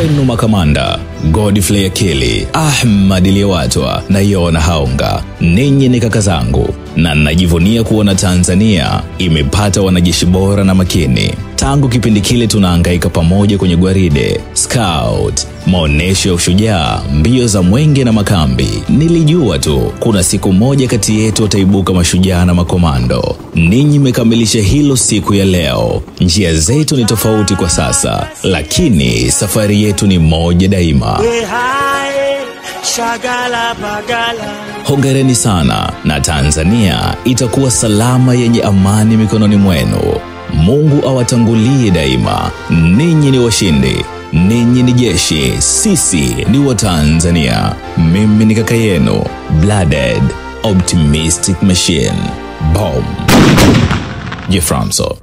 kwenu makamanda Godfrey Akili, Ahmad Liwatwa na Yona Haonga. Ninyi ni kaka zangu na najivunia kuona Tanzania imepata wanajeshi bora na makini. Tangu kipindi kile tunahangaika pamoja kwenye gwaride, scout, maonyesho ya ushujaa, mbio za mwenge na makambi. Nilijua tu kuna siku moja kati yetu wataibuka mashujaa na makomando. Ninyi mmekamilisha hilo siku ya leo. Njia zetu ni tofauti kwa sasa, lakini safari yetu ni moja daima. Wehae, shagala bagala. Hongereni sana na Tanzania itakuwa salama yenye amani mikononi mwenu. Mungu awatangulie daima. Ninyi ni washindi, ninyi ni jeshi, sisi ni Watanzania. Mimi ni kaka yenu Blooded Optimistic Machine. Bomb. Jeframso.